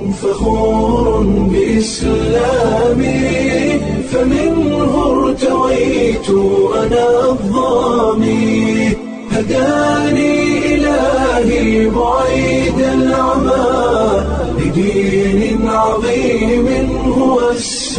فخور بإسلامي فمنه ارتويت أنا الضامي هداني إلهي بعيد العمى لدين عظيم هو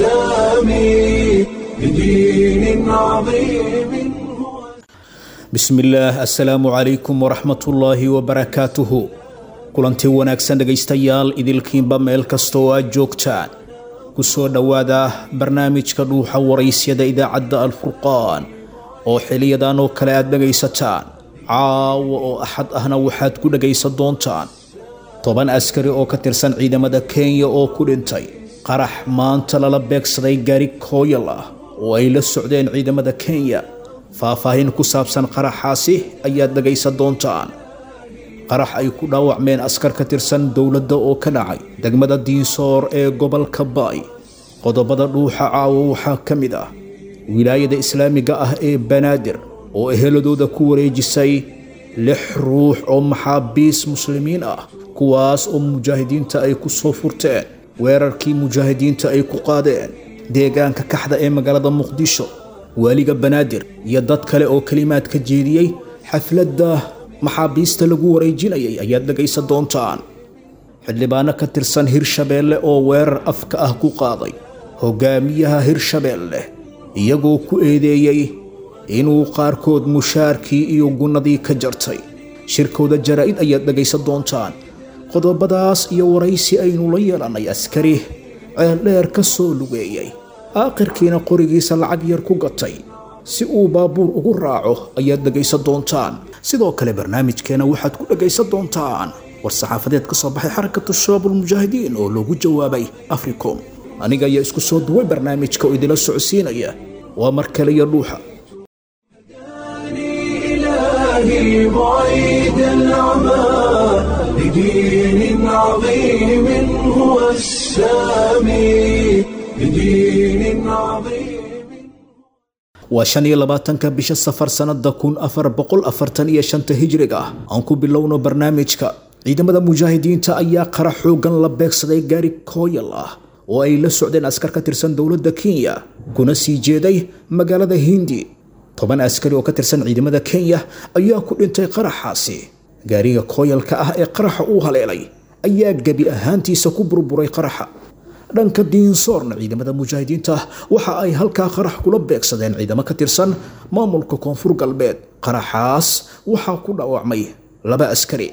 السامي لدين عظيم هو bismillaah assalaamu calaykum waraxmatullaahi wabarakaatuhu kulanti wanaagsan dhegaystayaal idilkiinba meel kasta oo aad joogtaan ku soo dhowaada barnaamijka dhuuxa waraysyada idaacadda alfurqaan oo xiliyadan oo kale aad dhegaysataan caawa oo axad ahna waxaad ku dhegaysan doontaan toban askari oo ka tirsan ciidamada kenya oo ku dhintay qarax maanta lala beegsaday gaari kooyal ah oo ay la socdeen ciidamada kenya faahfaahin ku saabsan qaraxaasi ayaad dhegaysan doontaan qarax ay ku dhaawacmeen askar ka tirsan dowladda oo ka dhacay degmada diinsoor ee gobolka baay qodobada dhuuxa caawo waxaa ka mid ah wilaayada islaamiga ah ee banaadir oo eheladooda ku wareejisay lix ruux oo maxaabiis muslimiin ah kuwaas oo mujaahidiinta ay ku soo furteen weerarkii mujaahidiinta ay ku qaadeen deegaanka kaxda ee magaalada muqdisho waaliga banaadir iyo dad kale oo kelimaad ka jeediyey xafladda maxaabiista lagu wareejinayay ayaad dhegaysan doontaan xildhibaano ka tirsan hirshabeelle oo weerar afka ah ku qaaday hogaamiyaha hirshabeelle iyagoo ku eedeeyey inuu qaarkood mushaarkii iyo gunnadii ka jartay shirkooda jaraa'id ayaad dhegaysan doontaan qodobadaas iyo waraysi aynu la yeelannay askari ceeldheer ka soo lugeeyey aakhirkiina qorigiisa lacag yar ku gatay si uu baabuur ugu raaco ayaad dhegaysan doontaan sidoo kale barnaamijkeena waxaad ku dhegaysan doontaan war saxaafadeed ka soo baxay xarakatu shabaabulmujaahidiin oo loogu jawaabay africom aniga ayaa isku soo duway barnaamijka oo idila socodsiinaya waa mar kale iyo dhuuxa إلهي بعيد العمى لدين عظيم هو السامي لدين عظيم waa shan iyo labaatanka bisha safar sannada kun afar boqol afartan iyo shanta hijriga ah aan ku bilowno barnaamijka ciidamada mujaahidiinta ayaa qara xoogan la beegsaday gaari kooyal ah oo ay la socdeen askar ka tirsan dowladda kenya kuna sii jeeday magaalada hindi toban askari oo ka tirsan ciidamada kenya ayaa ku dhintay qaraxaasi gaariga kooyalka ah ee qaraxa uu haleelay ayaa gebi ahaantiisa ku burburay qaraxa dhanka diinsoorna ciidamada mujaahidiinta waxa ay halkaa qarax kula beegsadeen ciidamo ka tirsan maamulka koonfur galbeed qaraxaas waxaa ku dhaawacmay laba askari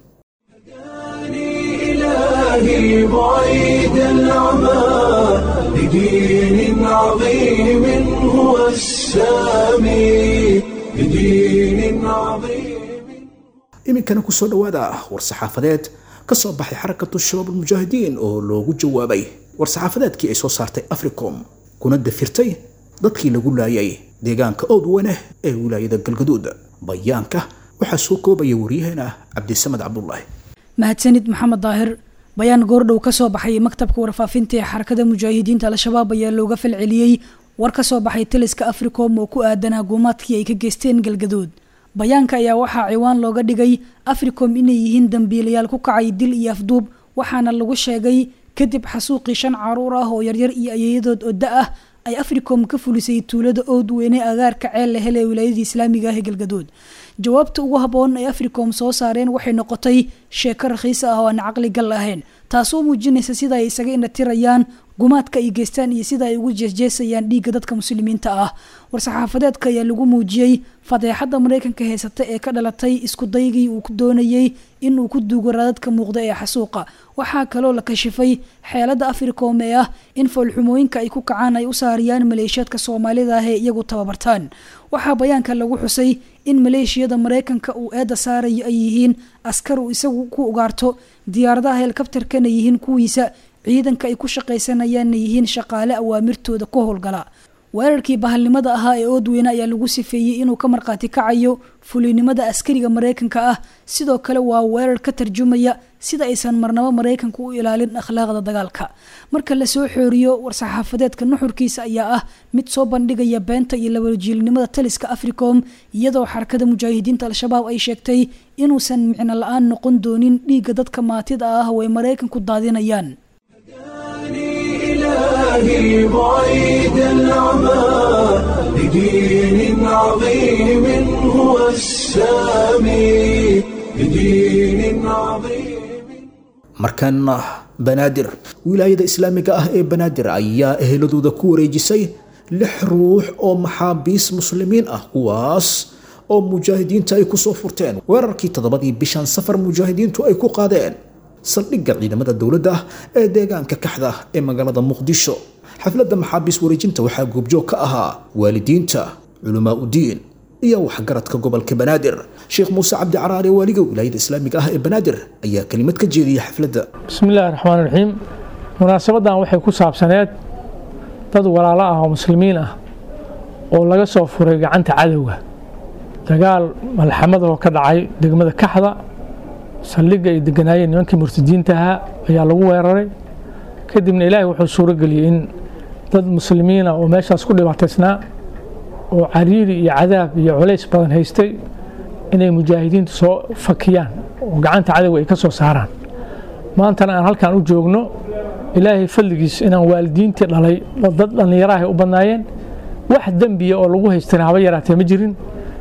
إلهي بعيد العمى لدين عظيم هو السامي لدين عظيم iminkana kusoo dhowaada war-saxaafadeed ka soo baxay xarakatu shabaabulmujaahidiin oo loogu jawaabay war-saxaafadeedkii ay soo saartay africom kuna dafirtay dadkii lagu laayay deegaanka oodwane ee wilaayada galgaduud bayaanka waxaa soo koobaya waryaheena cabdisamed cabdulaahi mahadsanid maxamed daahir bayaan goordhow ka soo baxay maktabka warfaafinta ee xarakada mujaahidiinta al-shabaab ayaa looga falceliyey war ka soo baxay taliska africom oo ku aadanaa guumaadkii ay ka geysteen galgaduud bayaanka ayaa waxaa ciwaan looga dhigay africom inay yihiin dambiilayaal ku kacay dil iyo afduub waxaana lagu sheegay kadib xasuuqii shan caruur ah oo yaryar iyo ayeeyadood oo da ah ay africom ka fulisay tuulada oodweyne agaarka ceel la hele wilaayadii islaamiga ah ee galgaduud jawaabta ugu haboon ay africom soo saareen waxay noqotay sheeko rakhiis ah oo aan caqli gal ahayn taasoo muujinaysa sida ay isaga indhatirayaan gumaadka ay geystaan iyo sida ay ugu jeesjeesayaan dhiigga dadka muslimiinta ah war-saxaafadeedka ayaa lagu muujiyey fadeexadda maraykanka heysata ee ka dhalatay isku daygii uu ku doonayey inuu ku duugo raadadka muuqda ee xasuuqa waxaa kaloo la kashifay xeelada africom ee ah in foolxumooyinka ay ku kacaan ay u saariyaan maleeshiyaadka soomaalida ah ee iyagu tababartaan waxaa bayaanka lagu xusay in maleeshiyada maraykanka uu eedda saarayo ay yihiin askar uu isagu ku ugaarto diyaaradaha helikabtarkana yihiin kuwiisa ciidanka ay ku shaqaysanayaanna yihiin shaqaale awaamirtooda ku howlgala weerarkii bahalnimada ahaa ee oodweyne ayaa lagu sifeeyey inuu ka markhaati kacayo fulinimada askariga maraykanka ah sidoo kale waa weerar ka tarjumaya sida aysan marnabo maraykanku u ilaalin akhlaaqda dagaalka marka lasoo xooriyo war-saxaafadeedka nuxurkiisa ayaa ah mid soo bandhigaya beenta iyo labajiilnimada taliska africom iyadoo xarakada mujaahidiinta al-shabaab ay sheegtay inuusan micno la-aan noqon doonin dhiigga dadka maatida ah oo ay maraykanku daadinayaan إلهي بعيد العمى لدين عظيم هو السامي لدين عظيم markaana banaadir wilaayada islaamiga ah ee banaadir ayaa eheladooda ku wareejisay lix ruux oo maxaabiis muslimiin ah kuwaas oo mujaahidiinta ay kusoo furteen weerarkii toddobadii bishan safar mujaahidiintu ay ku qaadeen saldhigga ciidamada dowladda ee deegaanka kaxda ee magaalada muqdisho xafladda maxaabiis wareejinta waxaa goobjoog ka ahaa waalidiinta culamaa udiin iyo waxgaradka gobolka banaadir sheekh muuse cabdi caraare waaliga wilaayada islaamiga ah ee banaadir ayaa kelimad ka jeediyay xafladda bismi illaahi raxmaan raxiim munaasabadan waxay ku saabsaneed dad walaalo ah oo muslimiin ah oo laga soo furay gacanta cadowga dagaal malxamada oo ka dhacay degmada kaxda saldhigga ay deganaayeen nimankii murtadiinta ahaa ayaa lagu weeraray kadibna ilaahay wuxuu suuro geliyey in dad muslimiina oo meeshaas ku dhibaataysnaa oo cariiri iyo cadaab iyo culays badan haystay inay mujaahidiintu soo fakiyaan oo gacanta cadowga ay ka soo saaraan maantana aan halkan u joogno ilaahay fadligiis inaan waalidiintii dhalay dad dhallinyaraha u badnaayeen wax dembiya oo lagu haystana haba yaraatee ma jirin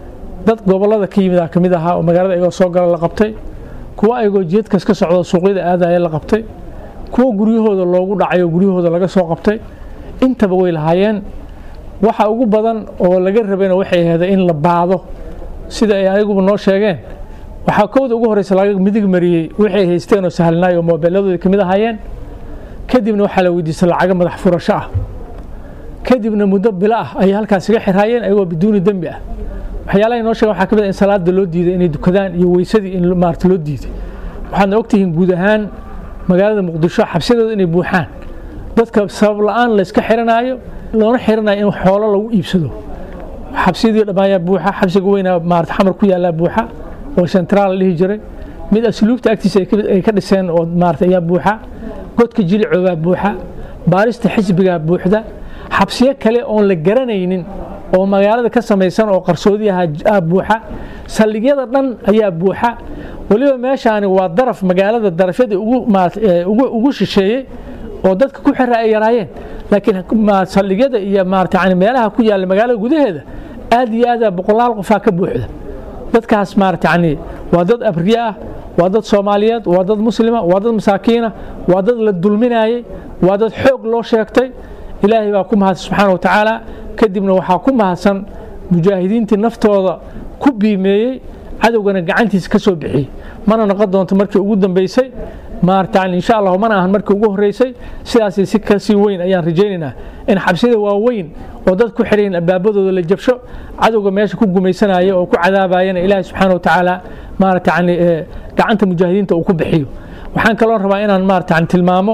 dad gobollada ka yimid ka mid ahaa oo magaalada ayagoo soo gala la qabtay kuwa ayagoo jeedkas ka socdo suuqyada aadaya la qabtay kuwa guryahooda loogu dhacay oo guryahooda laga soo qabtay intaba way lahaayeen waxa ugu badan oo laga rabayna waxay ahaydeen in la baado sida ay ayaguba noo sheegeen waxaa kowda ugu horeysa laga midig mariyey waxay haysteen oo sahlanaay oo moobeeladooda ka mid ahaayeen kadibna waxaa la weydiistay lacago madax furasho ah kadibna muddo bilo ah ayay halkaas iga xiraayeen ayagoo biduuni dembi ah waxyaalaha inoo sheegen waxaa ka mid ah in salaada loo diiday inay dukadaan iyo weysadii in maarata loo diiday waxaadna ogtihiin guud ahaan magaalada muqdisho xabsiyadooda inay buuxaan dadka sabab la-aan layska xiranaayo loona xiranayo in xoolo lagu iibsado xabsiyadii dhamaayaa buuxa xabsiga weynaa maarata xamar ku yaallaa buuxa oo centraal la dhihi jiray mid asluubta agtiisa ay ka dhiseen oo maarata ayaa buuxa godka jilicoobaa buuxa baarista xisbigaa buuxda xabsiyo kale oon la garanaynin oo magaalada ka samaysan oo qarsoodi ahaa buuxa saldhigyada dhan ayaa buuxa weliba meeshaani waa daraf magaalada darafyadii ugu shisheeyey oo dadka ku xira ay yaraayeen laakiin saldhigyada iyo maarata meelaha ku yaalla magaalada gudaheeda aad iyo aada boqolaal qofaa ka buuxda dadkaas maarata yani waa dad abriye ah waa dad soomaaliyeed waa dad muslima waa dad masaakiina waa dad la dulminaayey waa dad xoog loo sheegtay ilaahay baa ku mahadsan subxaana wa tacaala kadibna waxaa ku mahadsan mujaahidiintii naftooda ku biimeeyey cadowgana gacantiisa ka soo bixiyey mana noqon doonto markii ugu dambeysay maarata insha allah mana ahan markii ugu horeysay sidaas si kasii weyn ayaan rajaynaynaa in xabsiyada waaweyn oo dad ku xirayn albaabadooda la jabsho cadowga meesha ku gumaysanaya oo ku cadaabayana ilaahay subxaana wa tacaala maarata yani gacanta mujaahidiinta uu ku bixiyo waxaan kaloo rabaa inaan maarata yani tilmaamo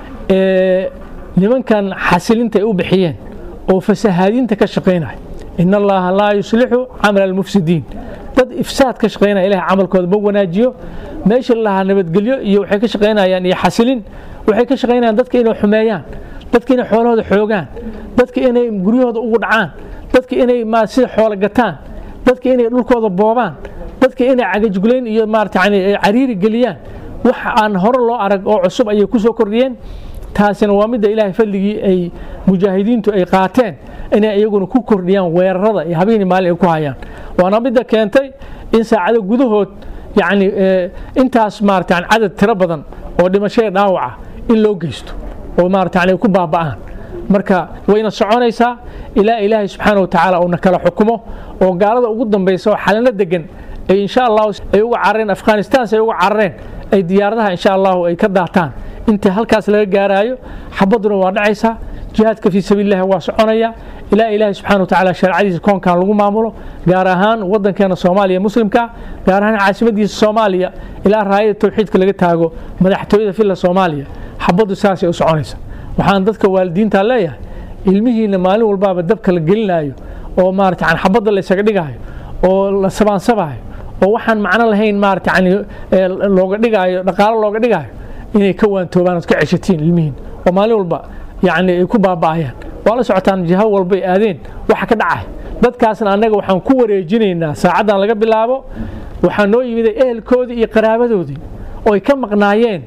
nimankan xasilinta ay u bixiyeen oo fasahaadinta ka shaqaynaya in allaha laa yuslixu camala almufsidiin dad ifsaad ka shaqaynaya ilahay camalkooda ma wanaajiyo meesha lahaa nabadgelyo iyo waxay ka shaqaynayaan iyo xasilin waxay ka shaqaynayaan dadka inay xumeeyaan dadka inay xoolahooda xoogaan dadka inay guryahooda ugu dhacaan dadka inay sida xoolo gataan dadka inay dhulkooda boobaan dadka inay cagajgulayn iyo maarata yani cariiri geliyaan wax aan hore loo arag oo cusub ayay ku soo kordhiyeen taasina waa midda ilaahay fadligii ay mujaahidiintu ay qaateen inay iyaguna ku kordhiyaan weerarada iyo habeenii maalin ay ku hayaan waana midda keentay in saacado gudahood yacni intaas maarata yani cadad tiro badan oo dhimashada dhaawaca in loo geysto oo maarata yani ku baaba'aan marka wayna soconaysaa ilaa ilaahay subxaana wa tacaala uuna kala xukumo oo gaalada ugu dambaysa oo xalino degan ay insha allahu ay uga carareen afghanistan ay uga carareen ay diyaaradaha insha allahu ay ka daataan inta halkaas laga gaaraayo xabaduna waa dhacaysaa jihaadka fii sabiilillahi waa soconaya ilaa ilaahay subxana wa tacaala sharcadiisa koonkan lagu maamulo gaar ahaan wadankeena soomaaliya muslimka gaar ahaan caasimadiisa soomaaliya ilaa raayada towxiidka laga taago madaxtooyada filla soomaaliya xabaddu saasay u soconaysa waxaan dadka waalidiinta leeyahay ilmihiina maalin walbaaba dabka la gelinaayo oo maarata yani xabadda la ysaga dhigaayo oo la sabaansabaayo oo waxaan macno lahayn maarata yani looga dhigaayo dhaqaalo looga dhigaayo inay ka waantoobaan ood ka ceshatiin ilmihiin oo maalin walba yani ay ku baaba'ayaan waa la socotaan jiho walbay aadeen waxa ka dhacay dadkaasna annaga waxaan ku wareejinaynaa saacaddan laga bilaabo waxaa noo yimiday ehelkoodii iyo qaraabadoodii oo ay ka maqnaayeen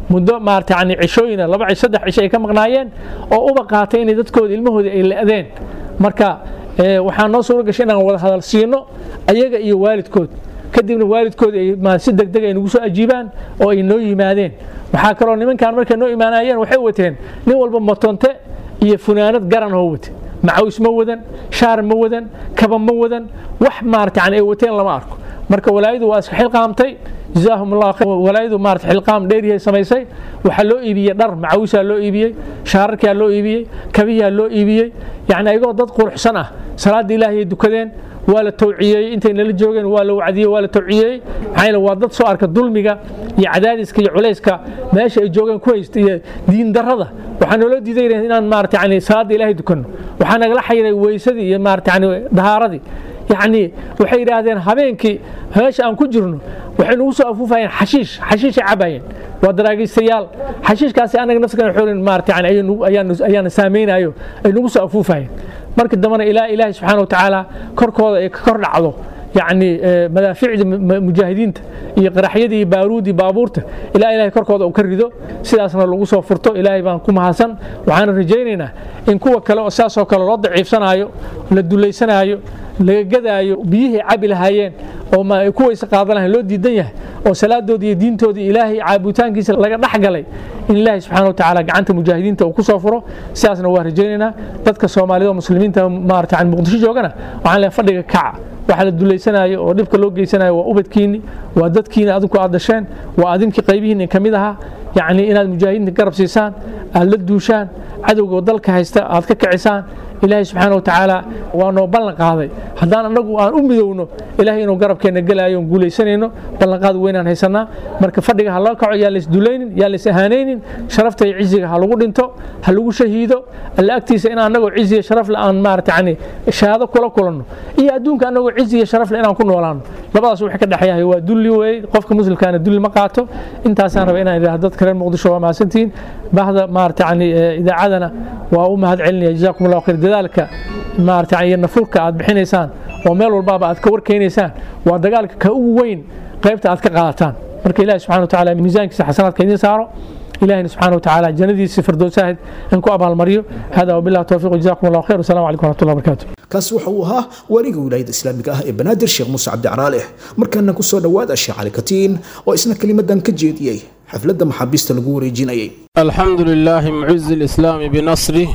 muddo maarata yani cishooyina laba cish saddex cisho ay ka maqnaayeen oo uba qaatay inay dadkooda ilmahooda ay la-deen marka waxaa noo suura gashay inaan wada hadal siino ayaga iyo waalidkood kadibna waalidkood ay si degdeg ay nagu soo ajiibaan oo ay noo yimaadeen waxaa kaloo nimankan markay noo imaanayeen waxay wateen nin walba motonte iyo funaanad garan oo wate macaws ma wadan shaar ma wadan kaba ma wadan wax maarata yani ay wateen lama arko marka walaayadu waa iska xilqaamtay jazaahum allah khayr walaayadu maarata xilqaam dheeryahay samaysay waxaa loo iibiyey dhar macawisaa loo iibiyey shaararkaa loo iibiyey kabiyaa loo iibiyey yacni ayagoo dad quruxsan ah salaadda ilaahay dukadeen waa la tawciyeeyey intay nala joogeen waa la wacdiyey waa la tawciyeeyey maxaa yeele waa dad soo arka dulmiga iyo cadaadiska iyo culayska meesha ay joogeen ku haysta iyo diin darrada waxaa nooloo diiday inaan maarata yani salaadda ilaahay dukanno waxaa nagala xayiray weysadii iyo maarata yani dahaaradii yacni waxay yidhaahdeen habeenkii meesha aan ku jirno waxay nagu soo afuufayeen xashiish xashiishay cabayeen waa daraagaystayaal xashiishkaasi anaga nafskan xoolin maarata yani ayaana saamaynayo ay nagu soo afuufayeen marka dambena ilaa ilaahay subxaana watacaala korkooda ay ka kor dhacdo yacni madaaficda mujaahidiinta iyo qaraxyadii iyo baaruudii baabuurta ilaa ilahay korkooda uu ka rido sidaasna lagu soo furto ilaahay baan ku mahadsan waxaana rajaynaynaa in kuwa kale oo sidaasoo kale loo daciifsanaayo la dulaysanaayo laga gadaayo biyihii cabi lahaayeen oo ku weyse qaadan lahayn loo diidan yahay oo salaadoodii iyo diintoodii ilaahay caabutaankiisa laga dhex galay in ilaahay subxana watacaala gacanta mujaahidiinta uu ku soo furo sidaasna waa rajaynaynaa dadka soomaalida oo muslimiinta maarata yani muqdisho joogana waxaan leeyahay fadhiga kaca waxa la dulaysanaayo oo dhibka loo geysanayo waa ubadkiinni waa dadkiini adinku aad dasheen waa adinkii qaybihiinni ka mid ahaa yacni inaad mujaahidiinta garab siisaan aad la duushaan cadowga oo dalka haysta aad ka kicisaan ilaahay subxaana watacaala waa noo ballan qaaday haddaan annagu aan u midowno ilaahay inuu garabkeenna gelaayo on guulaysanayno ballanqaad weynaan haysanaa marka fadhiga ha loo kaco yaa lays dulaynin yaa lays ahaanaynin sharafta iyo ciziga ha lagu dhinto ha lagu shahiido alla agtiisa in annagoo ciziya sharafle aan maarata yani shahaado kula kulanno iyo adduunka annagoo ciziya sharafle inaan ku noolaano labadaas wax ka dhexeeyahay waa dulli weeye qofka muslimkaana dulli ma qaato intaasaan raba inaan idhaahdo dadka reer muqdisho waa mahadsantihiin bahda maarata yani idaacadana waa u mahad celinaya jazakum allahu khayr dadaalka maarata iyo nafurka aad bixinaysaan oo meel walbaaba aad ka warkeenaysaan waa dagaalka ka ugu weyn qaybta aad ka qaadataan marka ilahi subxana watacaala miisaankiisa xasanaadka idiin saaro ilahina subxana watacaala jannadiisa firdowsaahid in ku abaalmariyo hada wabillahi towfiq jazakum allahu khayr wasalaamu calaykum waraxmatullahi wabarakatu kaasi waxa uu ahaa waaliga wilaayada islaamiga ah ee banaadir sheekh muuse cabdi caraale markaana ku soo dhowaada sheekh cali katiin oo isna kelimadan ka jeediyey xafladda maxaabiista lagu wareejinayay الحمد لله معز الإسلام بنصره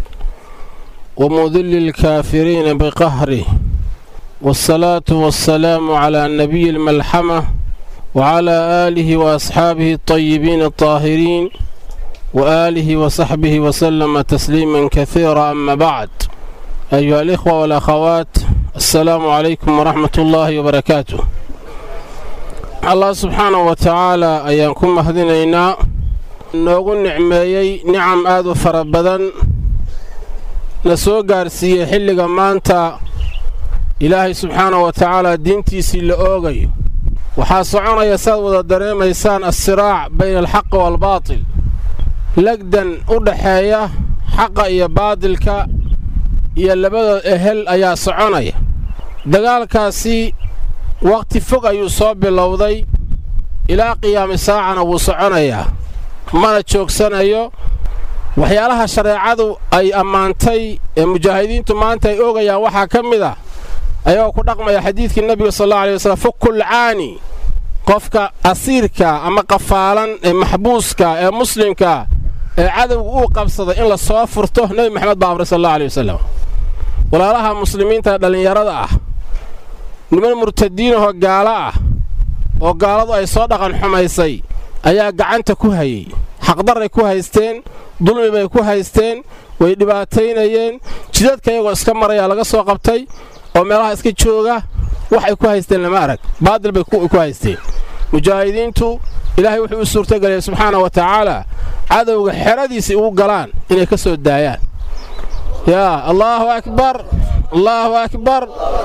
ومذل الكافرين بقهره والصلاة والسلام على النبي الملحمة وعلى آله وأصحابه الطيبين الطاهرين وآله وصحبه وسلم تسليما كثيرا أما بعد أيها الإخوة والأخوات السلام عليكم ورحمة الله وبركاته الله سبحانه وتعالى أيانكم مهدنينا noogu nicmeeyey nicam aad u fara badan na soo gaarsiiyey xilliga maanta ilaahay subxaana wa tacaala diintiisii la oogayo waxaa soconaya saad wada dareemaysaan assiraac bayna alxaqi waalbaatil legdan u dhaxeeya xaqa iyo baadilka iyo labada ehel ayaa soconaya dagaalkaasi wakhti fog ayuu soo bilowday ilaa qiyaami saacana wuu soconayaa mana joogsanayo waxyaalaha shareecadu ay ammaantay ee mujaahidiintu maanta ay oogayaan waxaa ka mid ah ayagoo ku dhaqmaya xadiidkii nebiga sal alla alay waslm fukulcaani qofka asiirka ama qafaalan ee maxbuuska ee muslimka ee cadowga uu qabsada in la soo furto nebi maxamed baa amray sal alla alay wasalam walaalaha muslimiinta dhallinyarada ah niman murtadiinahoo gaalo ah oo gaaladu ay soo dhaqan xumaysay ayaa gacanta ku hayey xaqdarray ku haysteen dulmi bay ku haysteen way dhibaataynayeen jidadka iyagoo iska marayaa laga soo qabtay oo meelaha iska jooga waxay ku haysteen lama arag baadil bay ku haysteen mujaahidiintu ilaahay wuxuu u suurtageliyay subxaana wa tacaala cadowga xeradiisii ugu galaan inay ka soo daayaan yaa allaahu akbar allaahu akbar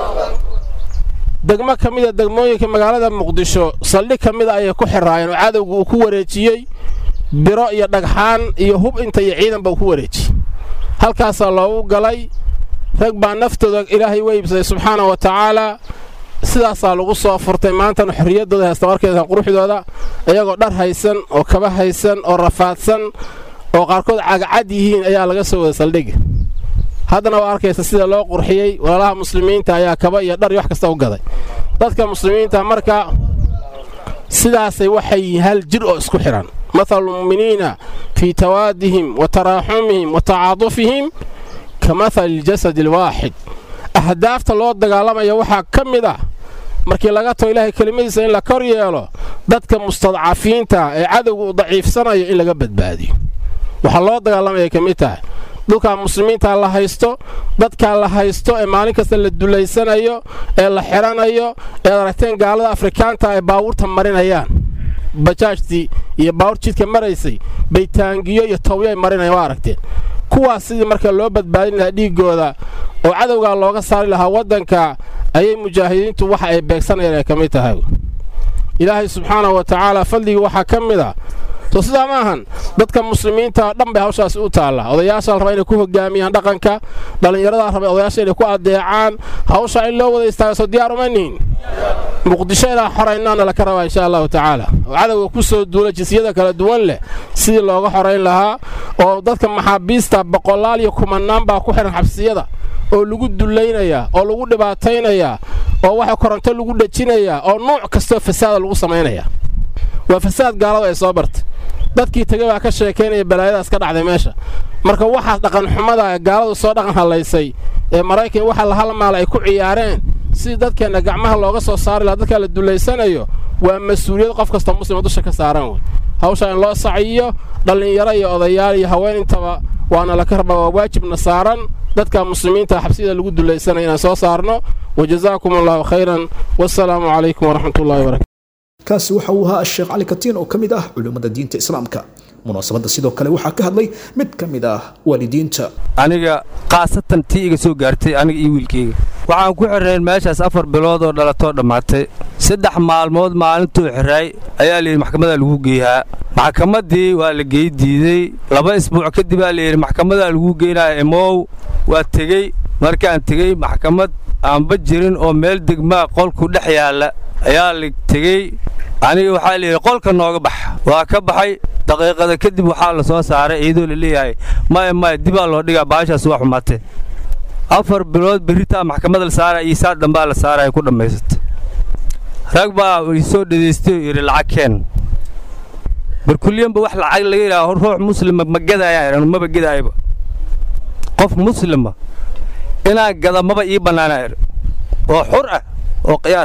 degmo ka mida degmooyinka magaalada muqdisho saldhig ka mida ayay ku xiraayeen oo cadowga uu ku wareejiyey biro iyo dhagxaan iyo hub inta iyo ciidanba uu ku wareejiyey halkaasaa loogu galay rag baa naftooda ilaahay u iibsaday subxaana wa tacaalaa sidaasaa lagu soo furtay maantana xorriyaddooda haysta warkeeda quruxdooda iyagoo dhar haysan oo kaba haysan oo rafaadsan oo qaarkood cagacad yihiin ayaa laga soo wada saldhigi haddana waa arkaysa sida loo qurxiyey walaalaha muslimiinta ayaa kaba iyo dhar iyo wax kasta u gaday dadka muslimiinta marka sidaasay waxay hal jir oo isku xidhan mathalu lmu'miniina fii tawaadihim wa taraaxumihim wa tacaadufihim ka mathali iljasadi alwaaxid ahdaafta loo dagaalamaya waxaa ka mid ah markii laga tago ilaahay kelimadiisa in la kor yeelo dadka mustadcafiinta ee cadowga u daciifsanayo in laga badbaadiyo waxaa loo dagaalamaya ka mid tahay dhulkaa muslimiinta la haysto dadkaa la haysto ee maalin kasta la dulaysanayo ee la xidhanayo eed aragteen gaalada afrikaanta ay baawurta marinayaan bajaajtii iyo baawur jidka maraysay baytaangiyo iyo tawyo ay marinayaan waa aragteen kuwaas sidii marka loo badbaadin lahaa dhiiggooda oo cadowgaa looga saari lahaa waddanka ayay mujaahidiintu waxa ay beegsanayaan ay ka mid tahay ilaahay subxaanahu wa tacaala fadligii waxaa ka mid a soo sidaa ma ahan dadka muslimiinta dhan bay hawshaasi u taallaa odayaashaa la rabaa inay ku hogaamiyaan dhaqanka dhallinyaradaa rabay odayaasha inay ku addeecaan hawshaa in loo wada istaaga soo diyaar uma nihin muqdisho inaan xoraynaana laka rabaa insha allahu tacaala oo cadowga ku soo duula jinsiyada kala duwan leh sidii looga xorayn lahaa oo dadka maxaabiista boqolaal iyo kumannaan baa ku xidhan xabsiyada oo lagu dulaynayaa oo lagu dhibaataynayaa oo waxa koronto lagu dhejinayaa oo nuuc kastoo fasaada lagu samaynayaa waa fasaad gaalada ay soo bartay dadkii tegay baa ka sheekaynaya balaayadaas ka dhacday meesha marka waxaas dhaqanxumada ee gaaladu soo dhaqan hallaysay ee maraykan waxa la halmaala ay ku ciyaareen sidii dadkeenna gacmaha looga soo saari lahaa dadkaa la dulaysanayo waa mas-uuliyad qof kasta muslima dusha ka saaran wey hawshaa in loo saciyo dhallinyaro iyo odayaal iyo haween intaba waana laka rabaa waa waajibna saaran dadka muslimiinta xabsiyada lagu dulaysanaya inaan soo saarno wajazaakum allahu khayran wasalaamu calaykum waraxmat ullahi wabarakatu kaasi waxa uu ahaa sheekh cali katiin oo ka mid ah culimmada diinta islaamka munaasabadda sidoo kale waxaa ka hadlay mid ka mid ah waalidiinta aniga khaasatan tii iga soo gaartay aniga iyo wiilkayga waxaan ku xirnayn meeshaas afar bilood oo dhalatoo dhammaatay saddex maalmood maalintuu xiraay ayaa layidhi maxkamadaa lagu geeyaa maxkamaddii waa la gey diidey laba isbuuc kadib aa layidhi maxkamadaa lagu geynaya imow waa tegey markaan tegey maxkamad aanba jirin oo meel degmaa qolku dhex yaalla ayaa la tegey aniga waxaa layidhi qolka nooga bax waa ka baxay daqiiqada kadib waxaa la soo saaray iyadoo la leeyahay maya maya dibaa loo dhigaa baashaas waa xumaatee afar bilood berritaa maxkamadda la saaraya iyo saa dambaa la saaraya ku dhammaysatay rag baa isoo dhadaystay oo yidhi lacag keen barkulyanba wax lacag laga yidhaha ruux muslima ma gadayaan maba gadaayaba qof muslima inaan gada maba ii bannaanaa oo xur ah oo khiyaar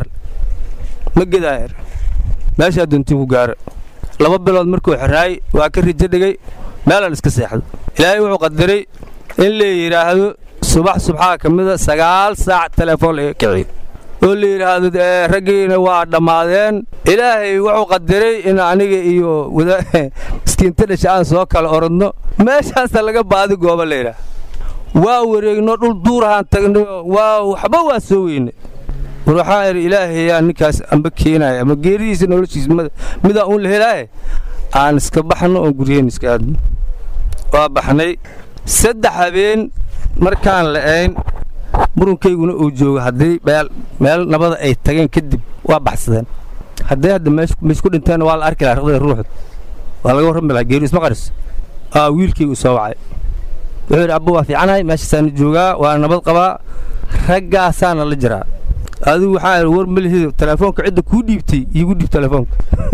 ma gedaayar meeshaa doontiin ku gaara laba bilood markuu xirnaay waa ka rijo dhigay meelaan iska seexdo ilaahay wuxuu qadaray in la yidhaahdo subax subxaa ka mida sagaal saac telefoon laga kiciyo oo la yidhaahdo raggiina waa dhammaadeen ilaahay wuxuu qadaray in aniga iyo miskiinta dhasha aan soo kala orodno meeshaasa laga baadi gooba la yidhaah waa wareegno dhul duurahaan tagno waa waxba waa soo weyne war waxaa idhi ilaahayaa ninkaas amba keenaya ama geeridiisa noloshiisa midaa uun la helaaye aan iska baxno oon guryaheen iska aadno waa baxnay saddex habeen markaan la'ayn murunkayguna uu joogo haddii meel nabada ay tageen kadib waa baxsadeen hadday hadda meesku dhinteen waa la arki lahaa raqdada ruuxda waa laga warrami lahaa geeri isma qaris aa wiilkaygu soo wacay wuxuu yidhi abba waa fiicanahay meeshaasaana joogaa waa nabad qabaa raggaasaana la jiraa adigu waxaa idhi war malihido telefoonka cidda kuu dhiibtay iigu dhiib telefoonka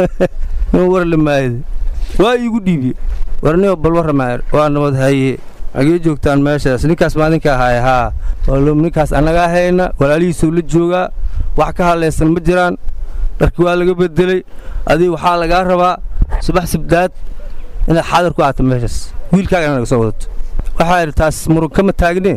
nin war la maayada waa iigu dhiibiye warniyo bal warrama waa nabad haye agee joogtaan meeshaas ninkaas maa ninka ahaay haa ninkaas annagaa hayna walaalihiisuu la joogaa wax ka hadlaysan ma jiraan dharki waa laga bedelay adiga waxaa lagaa rabaa subax sibdaad inaad xaadar ku aato meeshaas wiilkaagana naga soo wadato waxaa idhi taas murun kama taagnee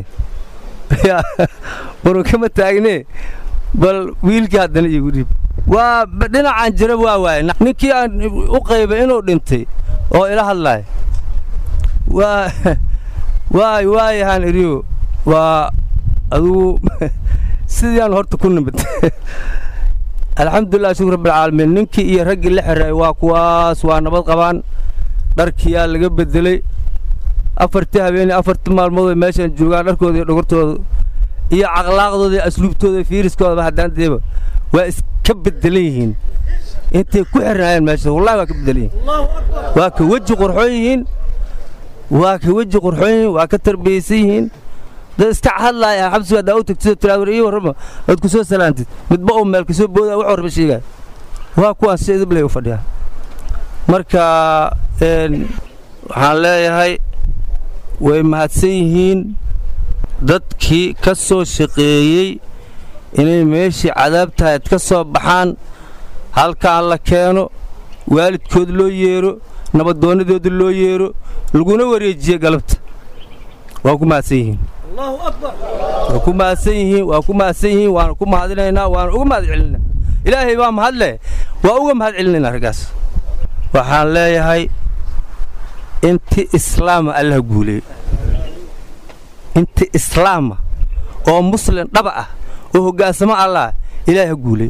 murun kama taagnee bal wiilkii haddana iigu dhiib waa dhinacaan jira waa waaye ninkii aan u qaybay inuu dhintay oo ila hadlaay waa waay waayahaan idhiyo waa adugu sidiiaan horta ku nimid alxamdulilah shukr rabbilcaalamiin ninkii iyo raggii la xiraay waa kuwaas waa nabad qabaan dharkiyaa laga bedelay afartii habeenii afartii maalmood ay meeshaan joogaan dharkooda iyo dhogortooda iyo caqlaaqdooda iyo asluubtooda iyo fiiriskoodaba haddaan deeba waa iska bedelan yihiin intay ku xirnaayeen meesha wallahi waa ka bedelan yihiin waa ka weji qurxoon yihiin waa ka weji qurxoon yihiin waa ka tarbiyaysan yihiin dad iska hadlaaya xabsiga haddaa u tagtid tiraad war ii warrama ood ku soo salaantid midba uu meel kasoo booda wax warba sheegaa waa kuwaan si idiblay u fadhiyaa marka waxaan leeyahay way mahadsan yihiin dadkii ka soo shaqeeyey inay meeshii cadaabtahayd ka soo baxaan halkaan la keeno waalidkood loo yeero nabaddoonnadooda loo yeero laguna wareejiye galabta waa ku mahadsan yihiin waa ku mahadsan yihiin waa ku mahadsan yihiin waana ku mahadinaynaa waana uga mahad celinaa ilaahay baa mahadle waa uga mahad celinaynaa raggaas waxaan leeyahay inti islaama allaha guuleey inti islaama oo muslim dhaba ah oo hoggaansamo allah ilaaha guuleey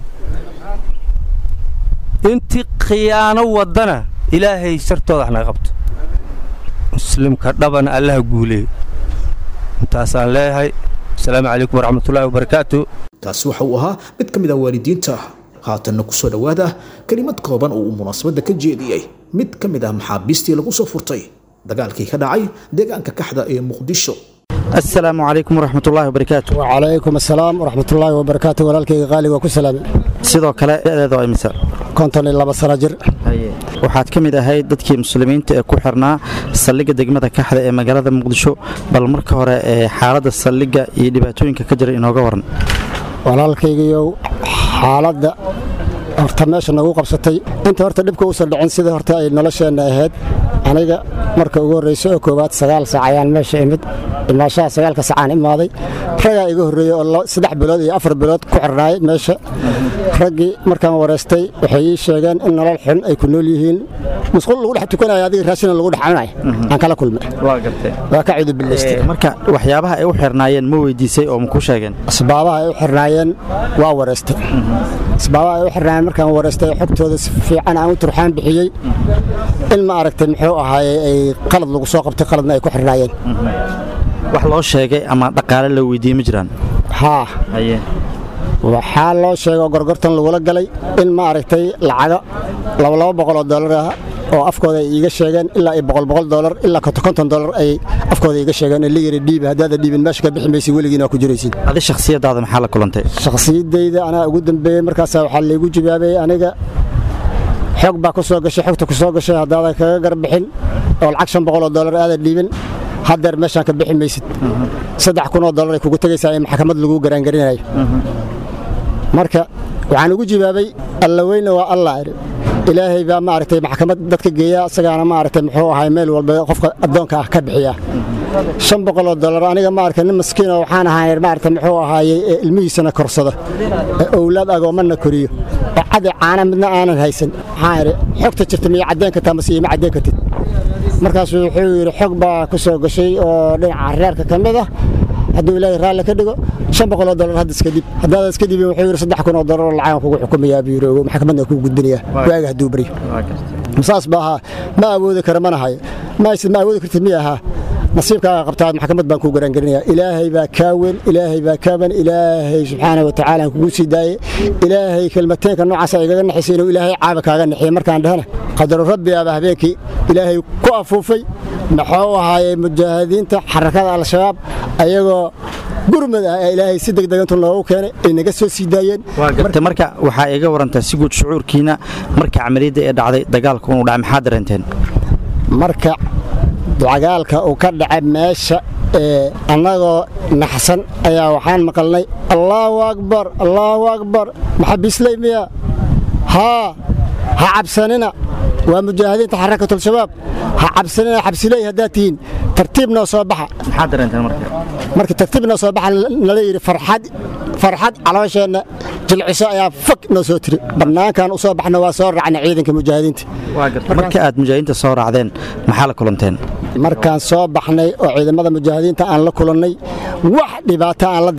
intii khiyaano waddana ilaahay shartooda wax naga qabto muslimka dhabana allaha guuleey intaasaan leeyahay asalaamu calaykum waraxmatullaahi wabarakaatu kaasi waxa uu ahaa mid ka mid ah waalidiinta haatanna ku soo dhowaada kelimad kooban oo uu munaasabadda ka jeediyey mid ka mid ah maxaabiistii lagu soo furtay dagaalkii ka dhacay deegaanka kaxda ee muqdisho السلام عليكم ورحمة الله وبركاته وعليكم السلام ورحمة الله وبركاته walaalkayga qaaliga waa ku salaamay sidoo kale da'deeda waa imisa konton iyo laba sano jir waxaad ka mid ahayd dadkii muslimiinta ee ku xirnaa saldhigga degmada kaxda ee magaalada muqdisho bal marka hore ee xaaladda saldhigga iyo dhibaatooyinka ka jira inooga waran walaalkaygiiyow xaaladda horta meesha nagu qabsatay inta horta dhibka uusan dhicin sida horta ay nolosheenna ahayd aniga marka ugu horrayso oo koowaad sagaal saac ayaan meesha imid imaashaha sagaalka saacaan imaaday raggaa iga horreeyey oo saddex bilood iyo afar bilood ku xirnaay meesha raggii markaan wareystay waxay ii sheegeen in nolol xun ay ku nool yihiin musqul lagu dhex tukanayo adiga raashina lagu dhex cunay aan kala kulmay waa gartay waa ka cudubilaystay marka waxyaabaha ay u xirnaayeen ma weydiisay oo ma ku sheegeen asbaabaha ay u xirnaayeen waa wareystay asbaabaha ay u xirnaayeen markaan wareystay xogtooda si fiican aan u turxaan bixiyey in ma aragtay muxuu ahaaye ay qalad lagu soo qabtay qaladna ay ku xirnaayeen wax loo sheegay ama dhaqaale la weydiiyey ma jiraan haa waxaa loo sheegay gorgortan lagula galay in ma aragtay lacago labalaba boqol oo dollar ah oo afkooda ay iiga sheegeen ilaa ay boqol boqol dollar ilaa konton konton dollar ay afkooda iiga sheegeen ee la yiri dhiibi haddaada dhiibin meesha ka bixi maysid weligiina waa ku jiraysid adi shakhsiyadaada maxaa la kulantay shakhsiyaddayda anaa ugu dambeeyey markaasaa waxaa laygu jawaabayey aniga xog baa ku soo gashay xogta ku soo gashay haddaadan kaga garbixin oo lacag shan boqol oo dollar aadan dhiibin haddeer meeshaan ka bixi maysid saddex kun oo dollar ay kugu tegaysaa in maxkamad lagu garaangarinayo marka waxaan ugu jawaabay alla weyne waa allah idhi ilaahay baa maaragtay maxkamad dadka geeya isagaana maaragtay muxuu ahay meel walba qofka addoonka ah ka bixiya shan boqol oo dollar aniga maaragtay nin maskiin oo waxaan ahay maaragtay muxuu ahaayey ee ilmihiisana korsada ee owlaad agoomana koriyo oo cadi caana midna aanan haysan waxaan idhi xogta jirta miyo caddeen kartaa mase ima caddeen kartid markaasuu wuxuu yidhi xog baa ku soo gashay oo dhinaca reerka ka mid ah hadduu ilaahay raalli ka dhigo shan boqol oo dollar hadda iska dhib haddaada iska dhibin wuxuu yidhi saddex kun oo dollar oo lacagan kugu xukumayaa buu yidhi maxkamadna kugu gudbinayaa waaga hadduu baryo saas ba ahaa ma awoodi kara mana hayo ma ma awoodi kartid miya ahaa nasiibkaaga qabtaa maxkamad baan kuu garaangelinaya ilaahay baa kaa weyn ilaahay baa kaa weyn ilaahay subxaana wa tacaala aan kugu sii daayey ilaahay kelmateenka noocaasa igaga naxisay inuu ilaahay caaba kaaga naxiye markaan dhahana qadaru rabbi aba habeenkii ilaahay ku afuufay maxuu ahaayey mujaahidiinta xarakada al-shabaab ayagoo gurmad ah ee ilaahay si degdeg intu noogu keenay ay naga soo sii daayeen gartay marka waxaa iga warantaa si guud shucuurkiina marka camaliyadda ee dhacday dagaalku inuu dhacay maxaa dareenteen marka dagaalka uu ka dhacay meesha ee annagoo naxsan ayaa waxaan maqalnay allaahu akbar allaahu akbar maxabiisley miya haa ha cabsanina waa mujaahidiinta xarakatulshabaab ha cabsanina xabsiley haddaad tihiin tartiib noo soo baxa maxaa dareenteen marka marka tartiib noo soo baxa nala yidhi farxad farxad caloosheenna jilciso ayaa fog noo soo tiri bannaankan u soo baxna waa soo raacna ciidanka mujaahidiinta marka aad mujaahidiinta soo raacdeen maxaa la kulanteen markaan soo baxnay oo ciidamada mujaahidiinta aan la kulannay wax dhibaato aan la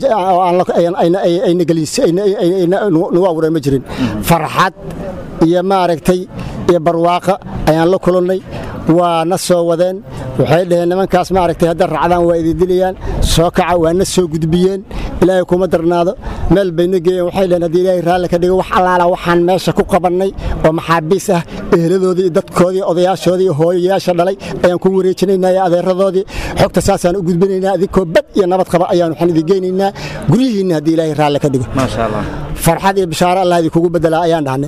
dareennaaynagu abuureen ma jirin farxad iyo maaragtay iyo barwaaqa ayaan la kulannay waa na soo wadeen waxay dhaheen nimankaas maaragtay hadda raacdaan waa idin dilayaan soo kaca waa na soo gudbiyeen ilaahay kuma darnaado meel bayna geeyeen waxay dhaheen haddii ilaahay raalli ka dhigo wax allaala waxaan meesha ku qabannay oo maxaabiis ah eheladoodii iyo dadkoodii odayaashoodii iyo hooyayaasha dhalay ayaan ku wareejinaynaa iyo adeeradoodii xogta saasaan u gudbinaynaa adinkoo bad iyo nabad qaba ayaan waxaan idin geynaynaa guryihiinna haddii ilaahay raalli ka dhigo maasha allah farxad iyo bishaaro allah idinkugu bedelaa ayaan dhahnay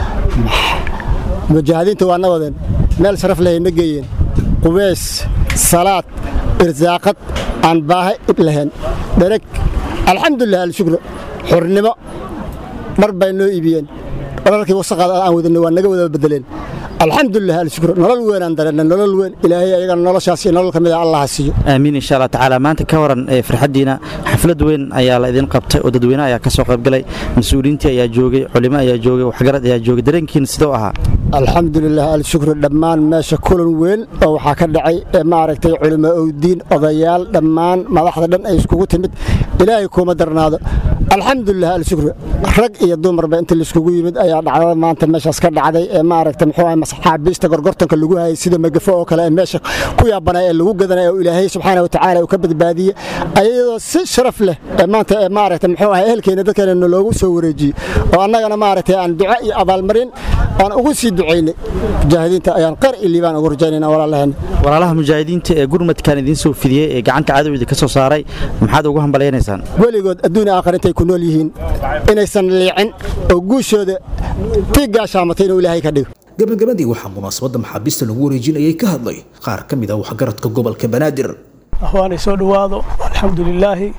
mujaahidiinta waa nawadeen meel sharaf leh na geeyeen qubeys salaad irsaaqad aan baahe lahayn dhereg alxamdulilah alshukru xurnimo dhar bay noo iibiyeen dhararkii wasaqaada aan wadanay waa naga wada bedeleen alxamdulilah alshukru nolol weyn aan dareennay nolol weyn ilaahay ayagana noloshaas iyo nolol ka mid a allah ha siiyo aamiin insha allah tacaala maanta ka waran ee farxaddiina xaflad weyn ayaa la idin qabtay oo dadweyne ayaa ka soo qaybgalay mas-uuliyiintii ayaa joogay culimo ayaa joogay waxgarad ayaa joogay dareenkiina sidoo ahaa alxamdulilah alshukru dhammaan meesha kulan weyn oo waxaa ka dhacay ee maaragtay culimo owdiin odayaal dhammaan madaxda dhan ay iskugu timid ilaahay kuma darnaado alxamdulilah alshukru rag iyo dumarba inta laiskugu yimid ayaa dhacdada maanta meeshaas ka dhacday ee maaragtay muxuu ahay maxaabiista gorgortanka lagu hayay sida magafo oo kale ee meesha ku yaabanay ee lagu gadanay oo ilaahay subxaana wa tacaala uu ka badbaadiyey ayadoo si sharaf leh ee maanta ee maaragtay muxuu ahay ehelkeena dadkeena loogu soo wareejiyey oo annagana maaragtay aan duco iyo abaalmarin aan ugu sii ducaynay mujaahidiinta ayaan qar iyo liibaan ugu rajaynayna walaalaheena walaalaha mujaahidiinta ee gurmadkan idiin soo fidiyey ee gacanta cadowda ka soo saaray maxaad ugu hambalaynaysaan weligood adduun aakhir intay ku nool yihiin inaysan liicin oo guushooda tii gaashaamatay inuu ilaahay ka dhigo gabagabadii waxaa munaasabadda maxaabiista lagu wareejinayay ka hadlay qaar ka mid ah waxgaradka gobolka banaadir ahwaanay soo dhowaado alxamdulilaahi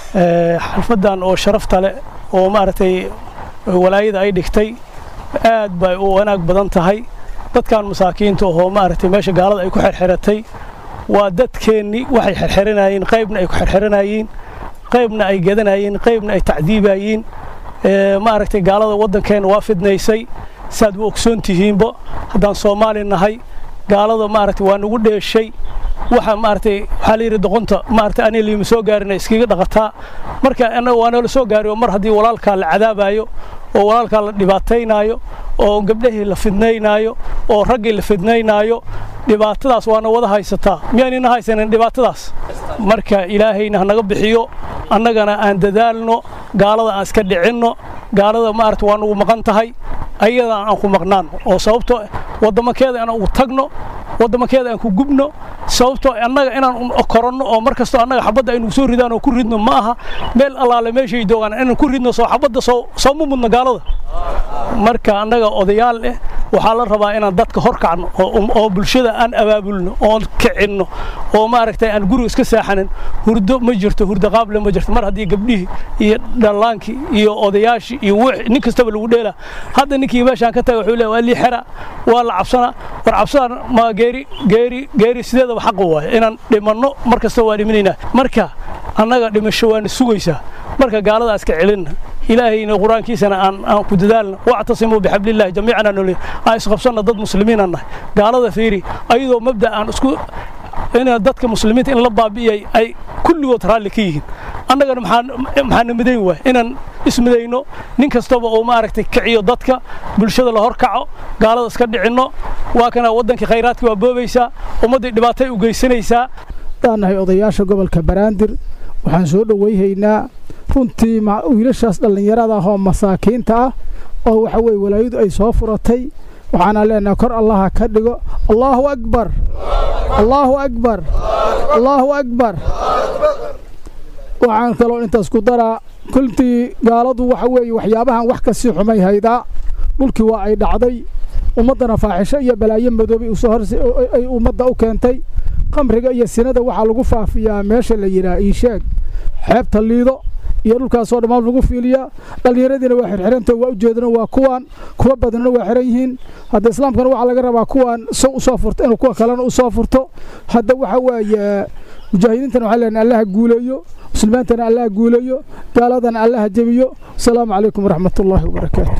xalfadan oo sharafta leh oo maaragtay walaayada ay dhigtay aad bay u wanaag badan tahay dadkan masaakiinta oo maaragtay meesha gaalada ay ku xerxeratay waa dadkeennii waxay xerxeranayeen qaybna ay ku xerxeranayeen qaybna ay gadanayeen qaybna ay tacdiibayeen maaragtay gaalada waddankeena waa fidnaysay saad u ogsoon tihiinba haddaan soomaali nahay gaalada maaragtay waa nagu dheeshay waxa maaragtay waxaa la yidhi doqonta maaragtay aniga liima soo gaarina iskaga dhaqataa marka annaga waa noola soo gaari oo mar haddii walaalkaa la cadaabayo oo walaalkaa la dhibaataynaayo oo gabdhahii la fidnaynaayo oo raggii la fidnaynaayo dhibaatadaas waana wada haysataa miyaanina haysanin dhibaatadaas marka ilaahayna hanaga bixiyo annagana aan dadaalno gaalada aan iska dhicinno gaalada maaragta waa nugu maqan tahay ayadaan aan ku maqnaan oo sababto wadamakeeda aan ugu tagno wadamakeeda aan ku gubno sababtoo annaga inaan koranno oo mar kastoo annaga xabadda aynu soo ridaan oo ku ridno ma aha meel allaale meeshay doogaan inaan ku ridno soo xabadda soo soo ma mudno gaalada marka annaga odayaal eh waxaa la rabaa inaan dadka hor kacno oo bulshada aan abaabulno oon kicinno oo maaragtay aan guriga iska saaxanin hurdo ma jirto hurdo qaable ma jirto mar haddii gabdhihii iyo dhallaankii iyo odayaashii iyo wixii nin kastaba lagu dheela hadda ninkii meeshaan ka taga wuxuu leeyahay waa lii xera waa la cabsana war cabsadaan ma geeri geeri geeri sideedaba xaq waaye inaan dhimanno mar kasta waa dhiminaynaa marka annaga dhimasho waana sugaysaa marka gaalada iska celinna ilaahayna qur-aankiisana aan aan ku dadaalna wactasimuu bixablillahi jamiican aan aan isqabsanna dad muslimiin aan nahay gaalada fiiri ayadoo mabda aan isku in dadka muslimiinta in la baabi'iyay ay kulligood raalli ka yihiin annagana maxaana midayn waay inaan ismidayno nin kastaba oo maaragtay kiciyo dadka bulshada la hor kaco gaalada iska dhicinno waa kana waddankii khayraadka waa boobaysaa ummaddii dhibaatay u geysanaysaa daan nahay odayaasha gobolka baraandir waxaan soo dhowayhaynaa runtii wiilashaas dhallinyarada ah oo masaakiinta ah oo waxa weye walaayadu ay soo furatay waxaana leenahay kor allaha ka dhigo allaahu akbar allaahu akbar allaahu akbar waxaan kaloo intaas ku daraa kultii gaaladu waxa weeye waxyaabahan wax kasii xumay haydaa dhulkii waa ay dhacday ummaddana faaxisho iyo balaayo madoobay ay ummadda u keentay qamriga iyo sinada waxaa lagu faafiyaa meesha la yidhaah iisheeg xeebta liido iyo dhulkaasoo dhammaan lagu fiiliyaa dhallinyaradiina waa xirxiranta waa ujeedana waa kuwaan kuwa badanna waa xiran yihiin hadda islaamkana waxaa laga rabaa kuwaan sow usoo furto inuu kuwa kalena usoo furto hadda waxa waaye mujaahidiintana waxaa leenahay allaha guuleeyo muslimiintana allaha guuleeyo gaaladana allaha jebiyo asalaamu calaykum waraxmat ullaahi wabarakaatu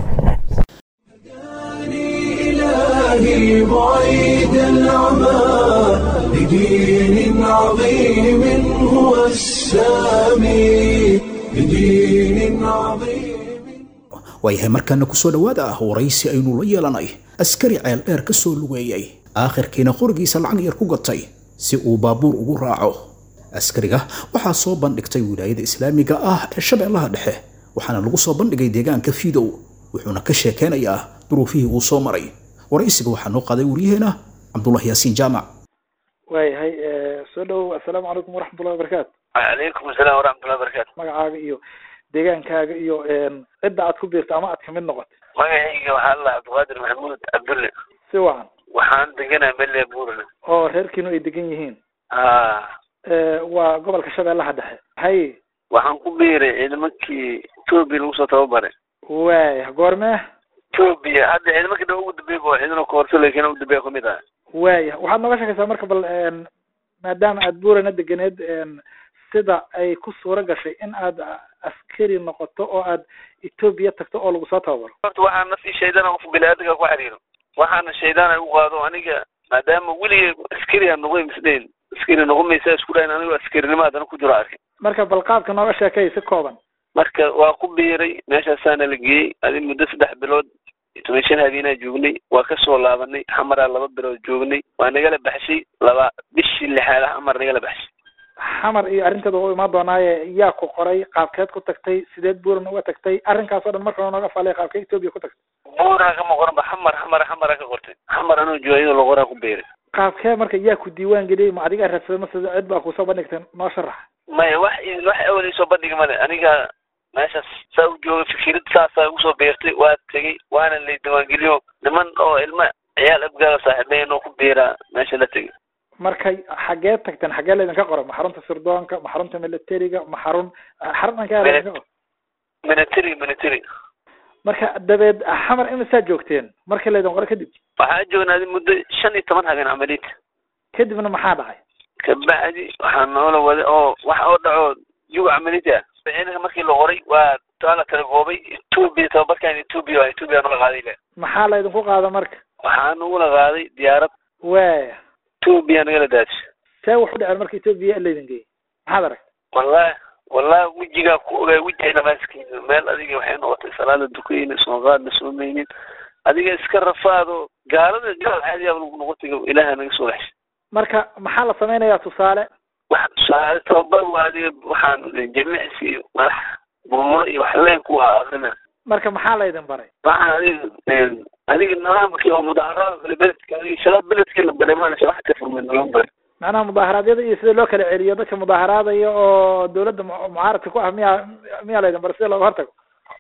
إلهي بعيد العمى لدين عظيم هو السامي لدين عظيم waayahay markaana ku soo dhowaada ah waraysi aynu la yeelanay askari ceel dheer ka soo lugeeyey aakhirkiina qorigiisa lacag yar ku gatay si uu baabuur ugu raaco askariga waxaa soo bandhigtay wilaayada islaamiga ah ee shabeellaha dhexe waxaana lagu soo bandhigay deegaanka fiidow wuxuuna ka sheekeynayaa duruufihii uu soo maray waraysiga waxaa noo qaaday waryaheena cabdullahi yaasiin jaamac waayahay soo dhowow assalaamu calaykum waraxmatullahi wabarakaatu calaykum asalaam waraxmatullahi wabarakaatu magacaaga iyo deegaankaaga iyo cidda aad ku biirta ama aad kamid noqotay magacayga waxaa la cabdiqaadir maxamuud cabdulle si wacan waxaan deganaa mele buurle oo reerkiinu ay degan yihiin ha waa gobolka shabeellaha dhexe hay waxaan ku biiray ciidamankii etoobiya lagu soo tababaray waaya goormee etoobiya hadda ciidamanka dha ugu dambeeya oo ciidano koorso laakiin ugu dambeeya kamid ah waaya waxaad nooga sheekaysaa marka bal maadaama aad buurana deganeed sida ay ku suura gashay in aad askari noqoto oo aad etoobiya tagto oo lagu soo tababaro horta waxaan naftii shaydaan qof bini-aadamka ku xiriiro waxaana shaydaan ay u qaado aniga maadaama weligay askari aan noqoy misdeen askari noqon maysa isku dhayn anigo askarinimo haddana ku jiro arkay marka bal qaabka nooga sheekay si kooban marka waa ku biiray meeshaasaana la geeyey adi muddo saddex bilood toban shan habeenaa joognay waa kasoo laabanay xamaraa laba bilood joognay waa nagala baxshay laba bishii lixaad ah xamar nagala baxshay xamar iyo arrinteeda waa imaan doonaaye yaa ku qoray qaabkeed ku tagtay sideed buuran uga tagtay arrinkaas oo dhan marka nooga faalay qaabkee etoobiya ku tagtay buuraa kama qoranba xamar xamar xamara ka qortay xamar anuu jooga iyadoo loqoraa ku biiray qaabkee marka yaa ku diiwaan geliyey ma adigaa raadsaday mase cid baa kusoo bandhigtay noo sharax maya wax wax awalay soo bandhigi male aniga meeshaas saa u jooga fikirad saasaa igu soo beertay waa tegey waana lay diiwaangeliyo niman oo ilma ciyaal abgaala saaxiibeyn oo ku biiraa meesha la tegey marka xaggee tagteen xaggee laydinka qoro ma xarunta sirdoonka ma xarunta militariga ma xarun xarun ankaa laydinka qoro military military marka dabeed xamar imisaa joogteen markii laydin qoro kadib waxaa joognaaday muddo shan iyo toban habeen camaliyta kadibna maxaa dhacay kabacdi waxaa noola wada oo wax oo dhaco yuga camaliyta ciidanka markii la qoray waa taa la kala goobay etoobiya tababarkan etoobiya waa etoobiya nala qaaday le maxaa laydinku qaada marka waxaa nagula qaaday diyaarad waaya etoobiya nagala daadisha see wax u dhaceen marka etoobiya laydin geeyey maxaad aragtay wallahi wallahi wejigaa ku ogaay wejiga dhamaaskiisa meel adiga waxay noqotay salaada dukayna soo qaadna soomaynin adiga iska rafaado gaalada gaal caadiyaaba lagu noqotay ilaaha naga soo heshay marka maxaa la samaynayaa tusaale wax tusaale tababar waa adiga waxaan jimicsi iyo madax murmuro iyo wax leen ku akrina marka maxaa laydin baray waxaan adiga adiga nidaamkii oo mudaaharaada kale beledka adiga shalad beledkii la baray maana wax ka furmay naloo baray macnaha mudaaharaadyada iyo sida loo kala celiyo dadka mudaaharaadaya oo dawladda mucaaradka ku ah miyaa miyaa laydin baray sida looga hortago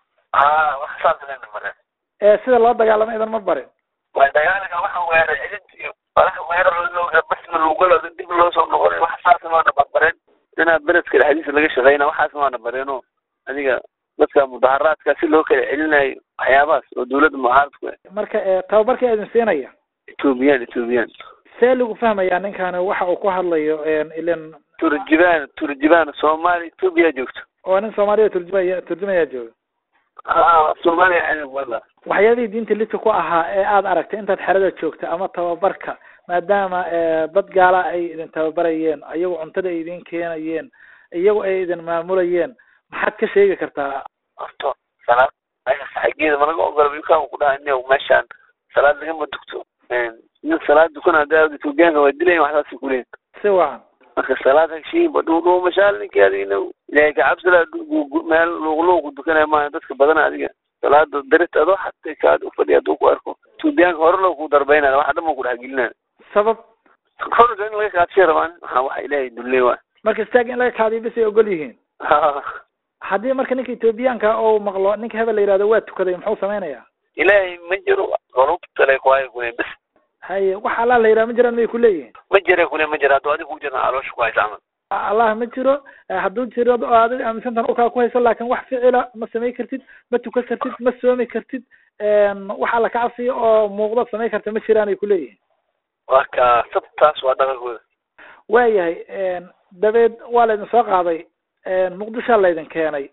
ha wax saas laydin baray ee sida loo dagaalamo idan ma barin waa dagaalka waxa weeray cidid iyo walaha weerar basma lugalo dib loo soo noqonay wax saas maana barbareen inaa beledka dhexdiisa laga shaqeyna waxaas maana bareeno adiga dadka mudaharaadka si loo kala celinayo waxyaabahaas oo dawladda mucaaradku marka tababarka idin siinaya ethoobiyan ethoobiyan see lagu fahmayaa ninkani waxa uu ku hadlayo ilan turjibaan turjibaan soomaali etoobiya joogto oo nin soomaaliya turjumaya turjumayaa jooga a soomaaliya wala waxyaabihii diinta lidka ku ahaa ee aada aragtay intaad xerada joogta ama tababarka maadaama dad gaala ay idin tababarayeen iyagu cuntada ay idin keenayeen iyagu ay idin maamulayeen maxaad ka sheegi kartaa horto salaad saxageeda malaga ogola wiilkaan ku dhaha ina meeshaan salaad lagama dugto nin salaad dukana hadda etoobiyaanka waa dilayan waxsaasay kuleeyin si wacan marka salaad hagshiinba dhuudhuu mashaal ninkii adigna ilaahay kacabsala meel luuqluuqu dukanaya maaha dadka badana adiga salaada darit adoo xatay kaad ufadhi hadduu ku arko etoobiyaanka hore loo ku darbaynaya waxa dhan ba ku dhexgelinaya sabab horga in laga kaadshay rabaan waxaa waxa ilaahay dulley waa marka istaag in laga kaadiyo bis ay ogol yihiin haddii marka ninka etoobiyaanka ou maqlo ninka hebel la yihahdo waa tukaday muxuu samaynayaa ilaahay ma jiro qorubtale kuhaya kule bes haye wax allah la yidhaha ma jiraan may kuleeyihin ma jira kule ma jira hadduu adiga ku jirna caloosha ku haysa camal allah ma jiro hadduu jiro oo adiga aaminsantan ukaa ku hayso laakin wax ficila ma samay kartid ma tukan kartid ma soomi kartid wax alla ka cabsiya oo muuqdo samay karta ma jiraan ay kuleeyihin waa ka sabtaas waa dhaqankooda waayahay dabeed waa laydin soo qaaday muqdishaa laydin keenay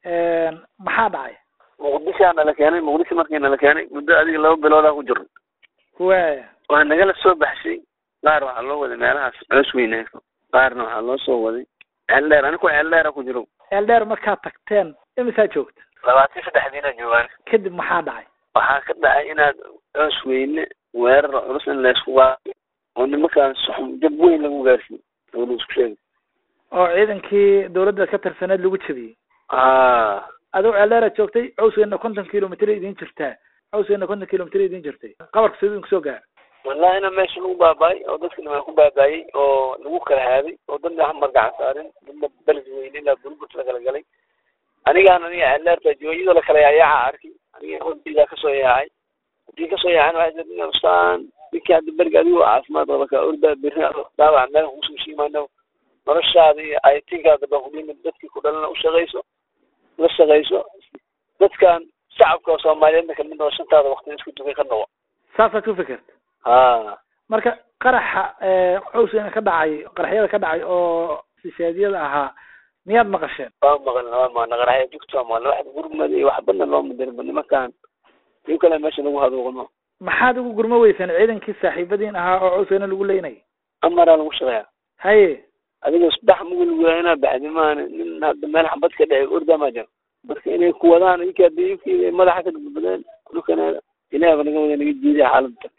maxaa dhacay muqdishaa nala keenay muqdisho markii nala keenay muddo adiga laba biloodaa ku jirno waya waa nagala soo baxshay qaar waxaa loo waday meelahaas coos weynayso qaarna waxaa loo soo waday ceel dheer aniku ceel dheera ku jiro ceel dheer markaad tagteen imisaa joogta labaatan saddexdiina joogaan kadib maxaa dhacay waxaa ka dhacay inaad coos weyne weerar culus in laysku qaado oo nimankaan suxum jab weyn lagu gaarsiiyo oo la isku sheegay oo ciidankii dawladda ka tirsaneed lagu jabiyey ah adigo ceeldheeraad joogtay cawsgeena konton kilomitr idiin jirtaa cawsgeena konton kilomitr idiin jirtay qabarka siduu idinku soo gaara wallahi ina meesha lagu baaba'ay oo dadka dhimaan ku baaba'ayey oo lagu kala haaday oo dadna hamar gacan saarin dadna beled weyne ilaa burburta la kala galay anigaan aniga ceeldheerta jooyadoo la kala yaayaaca arkay aniga hodiidaa kasoo yaacay hadii kasoo yaacana waxay tii ustaan ninkii hadda beriga adigoo caafimaad qaba kaa ordaa berri daawac meel kusoo shiimaano noloshaada iyo aytinkaada baa kudhimid dadkii ku dhalana ushaqayso la shaqayso dadkan shacabka soomaaliyeedna kamid oo shantaada wakti isku dugay ka noqo saasaad ku fikirta ha marka qaraxa cawsgeena ka dhacay qaraxyada ka dhacay oo sisheedyada ahaa miyaad maqasheen waa maqalna waa maqalna qaraxya jugta waa maqalna wax gurmad iyo waxbana loo madirba nimankan iyo kale meesha lagu haduuqno maxaad ugu gurmo weyseen ciidankii saaxiibadiin ahaa oo cawsgeena lagu leynayay amaraa lagu shaqeeya haye adiga saddex mugul waa inaa baxdi maana nin hadda meel xabad ka dhacay ordaa maa jiro marka inay ku wadaan iyka hadii inkii madaxa ka badbadeen dhulkana ilaah ba naga wada naga jiiday xaaladda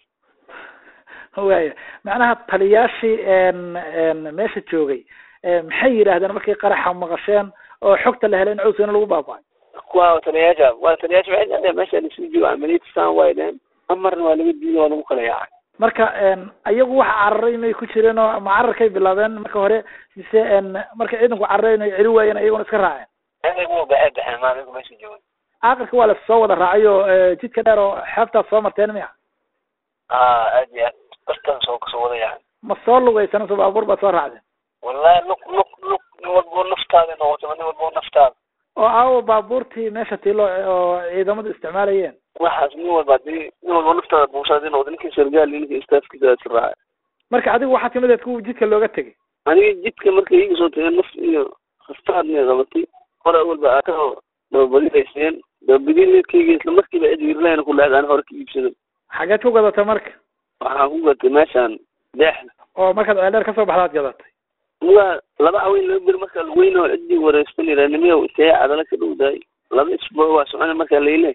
waya macnaha taliyaashii meesha joogay maxay yidhaahdeen markay qaraxa maqasheen oo xogta la helay in cawsgeena lagu baaba'ay kuwa taliyaasha waa taliyaasha waxay dhaheen meesha lasii joogo amaliyadisaan way dhaheen amarna waa laga diiday waa lagu kala yaacay marka ayagu waxa cararay inay ku jireen oo ma cararkay bilaabeen marka hore mise marka ciidanku cararay inay celi waayeen ayaguna iska raaceen ayagu baxay baxeen maaligu meesha joogay aakhirka waa lasoo wada raacay oo jidka dheer oo xeebtaas soo marteen miya ah aad iyo aad bartan soo kasoo wada yahay ma soo lugaysana so baabuur baad soo raacdeen wallahi lug lug lug nin walbo naftaada noqoto nin walbo naftaada oo aawo baabuurtii meesha tiilo oo ciidamadu isticmaalayeen waxaas nin walba hadii nin walba naftaada buusaadi noqdo ninkii sargaal iyo ninkii staafkiisa aad raacay marka adigu waxaa timid eed kuwa jidka looga tegay aniga jidka marka iga soo tagay naf iyo hastaadna qabatay hore awalba aakao dababadilayseen dababadileedkayga isla markiiba cid wiirlayna ku lahayd aan hore ka iibsaday xageed ku gadatay marka waxaan ku gatay meeshaan deexda oo markaad ceeldheer kasoo baxdaad gadatay waa laba haween laba beri markaa laweyna oo ciddii wareystan yiraanimiya intee cadala ka dhowdahay laba isbuuc waa socona markaa layle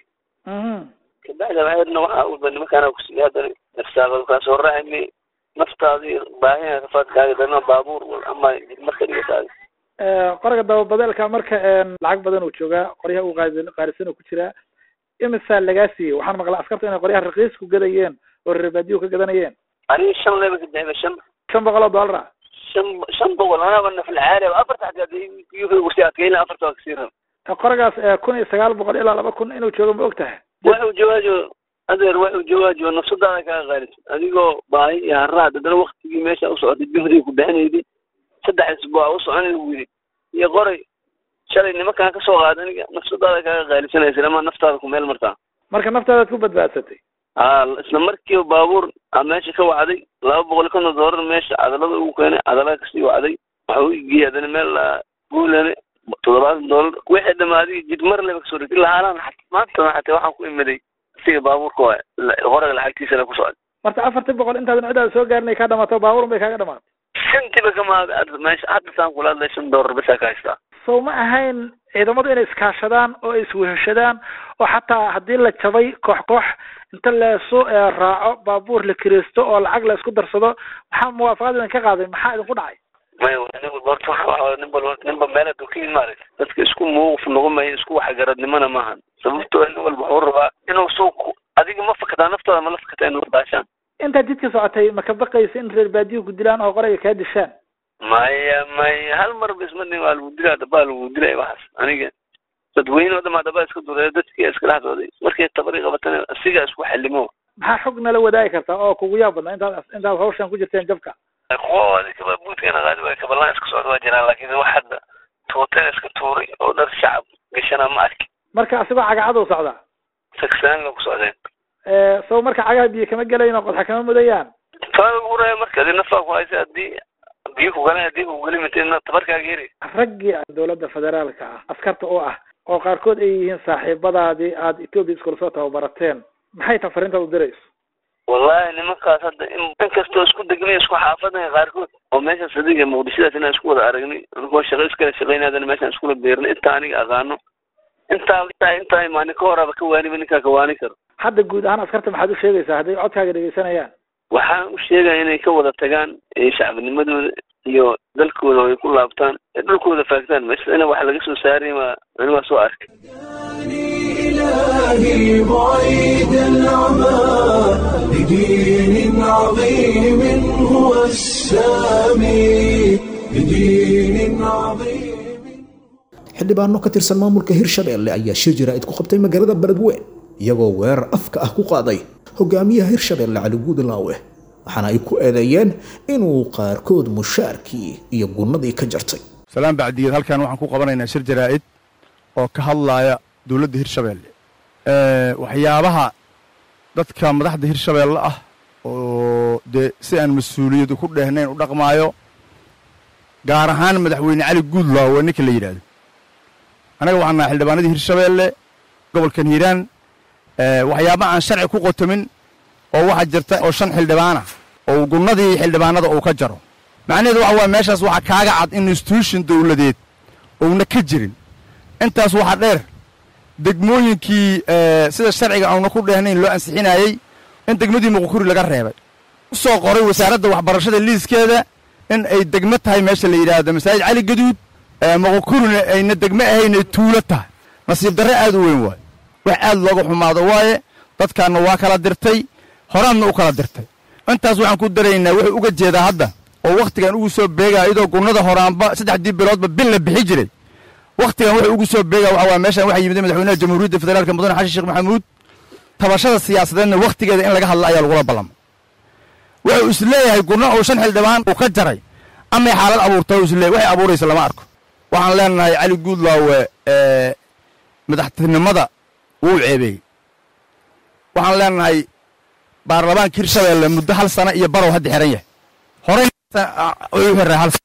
kabacda waxaydna waxaa walba nimankaana kusiiya haddana nafsaaqadu kaa soo raacaymi naftaadii baahina rafaadkaaga dana baabuur ama marka dhigataada qoraga dababadeelka marka lacag badan uu joogaa qoryaha uu qaadi qaarisan uu ku jiraa imisaa lagaa siiyey waxaan maqlaa askarta inay qoryaha raqiis ku gadayeen oo reerbaadiyo ka gadanayeen aniga shan leba ka dexda shan shan boqol oo dollar ah shan shan boqol anaba naflacaali afarta xataa wasi adkayna afarta waa kasii rab qoragaas kun iyo sagaal boqol ilaa laba kun inuu joogo ma og tahay waxuu jawaajo adeer waxuu jawaajo nafsadaada kaa qaaliso adigoo baahi iyo haraad haddana waktigii meesha u socotay juhdiga ku bixinayday saddex isbuuc u soconay lagu yidhi iyo qoray shalay nimankaan kasoo qaada aniga nafsadaada kaaga qaalisanaysa ama naftaada ku meel martaa marka naftaadaad ku badbaadsatay ha isla markiiba baabuur a meesha ka wacday laba boqol konton doolar meesha cadalada ugu keenay cadalada kasii wacday waxa u geeyay haddana meel guulane toddobaatan doolar wixii dhamaaday jid mar leba kasoo dhigtay lahaalaan maanta xataa waxaan ku imiday siga baabuurka waa qoraga lacagtiisana ku socday marka afartii boqol intaadan cidaada soo gaarin ay kaa dhamaato baabuurun bay kaaga dhamaatay shantiba kamaada hadda meesha hadda saan kula hadlay shan doolar basaa ka haystaa sow ma ahayn ciidamadu inay iskaashadaan oo isweheshadaan oo xataa haddii la jabay koox koox inta leesu raaco baabuur la kireysto oo lacag la isku darsado maxaa muwaafaqad idin ka qaaday maxaa idinku dhacay may nin walba horta waxa nin walba ninba meel aduu ka yimid maaragta dadka isku muuquf noqomaya isku waxgaradnimona maahan sababtoo nin walba wuxuu rabaa inuu soo adiga ma fakataa naftaada ma la fakataa inuu daashaan intaad jidka socotay ma ka baqaysa in reer baadiyo ku dilaan oo qorayga kaa dishaan maya maya hal marba isma dhin waa lagu dilaa dabaa lagu dilay waxaas aniga dadweyne oo dhamaa dabaa iska dureeya dadkii iska dhex dooday markay tabari qabatana asigaa isku xalimo maxaa xog nala wadaagi kartaa oo kugu yaab badnaa intaad intaad hawshan ku jirteen jabka kuwa kaba buudkana qaadi waay kabalaan iska socda waa jiraan laakiin wax hadda tuuteen iska tuuray oo dhar shacab gashana ma arki marka asigoo cagacaduu socdaa sagsaan la ku socdeen sow marka cagaha biyo kama gelayn oo qodxa kama mudayaan taa lagu raya marka adi nafaa ku haysa hadii biyo ku galan hadii ku geli mitay tabarkaaga heri raggii dowladda federaalka ah askarta oo ah oo qaarkood ay yihiin saaxiibadaadii aad etoobiya iskula soo tababarateen maxay tahay fariintaad u dirayso wallahi nimankaas hadda in inkastoo isku degnay isku xaafadnay qaarkood oo meeshaas adiga muqdishadaas inaan isku wada aragnay anigoo shaqo iskala shaqaynaadana meeshaan iskula beernay intaa aniga aqaano intaa intaa intaa imaani ka horaba ka waaniba ninkaa ka waani karo hadda guud ahaan askarta maxaad u sheegaysaa hadday codkaaga dhegeysanayaan waxaan u sheegaya inay ka wada tagaan shacbinimadooda iyo dalkooda ay ku laabtaan ee dhulkooda faagtaan meesha ina wax laga soo saaray ma ani waa soo arkay إلهي بعيد العمى لدين عظيم هو السامي لدين عظيم xildhibaano ka tirsan maamulka hirshabeelle ayaa shir jaraa'id ku qabtay magaalada beledweyn iyagoo weerar afka ah ku qaaday hogaamiyaha hirshabeelle cali guudlaawe waxaana ay ku eedeeyeen inuu qaarkood mushaarkii iyo gunnadii ka jartay salaan bacdigeed halkan waxaan ku qabanaynaa shir jaraa'id oo ka hadlaaya dowladda hirshabeelle waxyaabaha dadka madaxda hirshabeelle ah oo dee si aan mas-uuliyad ku dhehnayn u dhaqmaayo gaar ahaan madaxweyne cali guudlaawe ninka la yidhaahdo annaga waxaan nahay xildhibaanadii hirshabeelle gobolkan hiiraan waxyaaba aan sharci ku qotomin oo waxaa jirta oo shan xildhibaana oo gunnadii xildhibaanada uu ka jaro macnaheedu waxa waaya meeshaas waxaa kaaga cad in institution dowladeed uuna ka jirin intaas waxaa dheer degmooyinkii sida sharciga auna ku dheehnayn loo ansixinayey in degmadii muqukuri laga reebay u soo qoray wasaaradda waxbarashada liiskeeda in ay degmo tahay meesha la yidhaahdo masaajid cali gaduud muqukurina ayna degmo ahaynay tuulo tahay nasiib darre aad u weyn waaye wax aad looga xumaado waaye dadkaanna waa kala dirtay horaadna u kala dirtay intaas waxaan ku daraynaa wuxuu uga jeedaa hadda oo wakhtigan ugu soo beegaa iyadoo gunnada horaanba saddexdii biloodba bil la bixi jiray wakhtigan wuxuu ugu soo beegaa waxa waa meeshan waxaa yimid madaxweynaha jamhuuriyadda federaalka mudane xasan sheekh maxamuud tabashada siyaasadeedna wakhtigeeda in laga hadla ayaa lagula ballamay wuxuu is leeyahay gunno uu shan xildhibaan uu ka jaray amay xaalad abuurtay is leeyahay waxay abuuraysa lama arko waxaan leenahay cali guudlaawe madaxtinimada wuu ceebeeyey waxaan leenahay baarlamaanka hirshabeelle muddo hal sana iyo barow hadda xiran yahay horey u xiray hal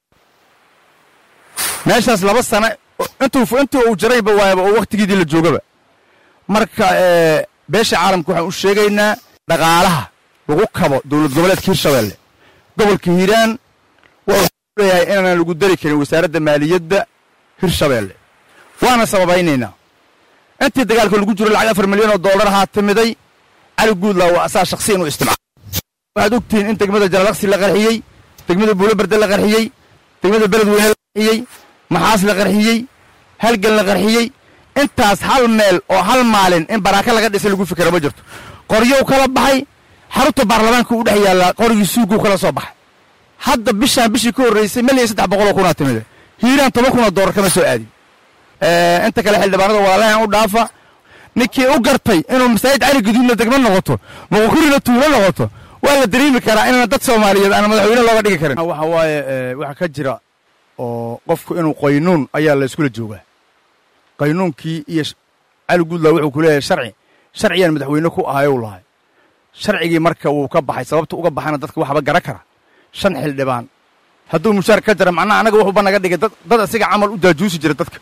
meeshaas laba sana intuu intii uu jirayba waayaba oo wakhtigiidii la joogaba marka beesha caalamka waxaan u sheegaynaa dhaqaalaha lagu kabo dowlad goboleedka hirshabeelle gobolka hiiraan wuxuu leeyahay inaanan lagu dari karin wasaaradda maaliyadda hirshabeelle waana sababaynaynaa intii dagaalka lagu jiro lacag afar milyan oo dollar ahaa timiday cali guudlaa waa asaa shaksi inuu isticmaalo waxaad ogtihiin in degmada jalalaqsi la qarxiyey degmada buuloberde la qarxiyey degmada beledweyne la qarxiyey maxaas la qarxiyey halgan la qarxiyey intaas hal meel oo hal maalin in baraaka laga dhisay lagu fikera ma jirto qoryow kala baxay xarunta baarlamaanka u dhex yaallaa qorigii suuguu kala soo baxay hadda bishaan bishii ka horraysay milyan saddex boqoloo kunaa timida hiiraan toban kunoo dollar kama soo aadin inta kale xildhibaanada walaalahan u dhaafa ninkii u gartay inuu masaajid cali gaduudna degmo noqoto muqkurina tuulo noqoto waa la dareemi karaa inaan dad soomaaliyeed aan madaxweyne looga dhigi karin waxa waaye waxa ka jira oo qofku inuu qaynuun ayaa la iskula joogaa qaynuunkii iyo cali guudlaa wuxuu ku leeyahay sharci sharciyaan madaxweyne ku ahay u lahay sharcigii marka wuu ka baxay sababta uga baxana dadka waxba gara kara shan xildhibaan hadduu mushaar ka jara macnaha annaga wuxuuba naga dhigay dad asiga camal u daajuusi jira dadka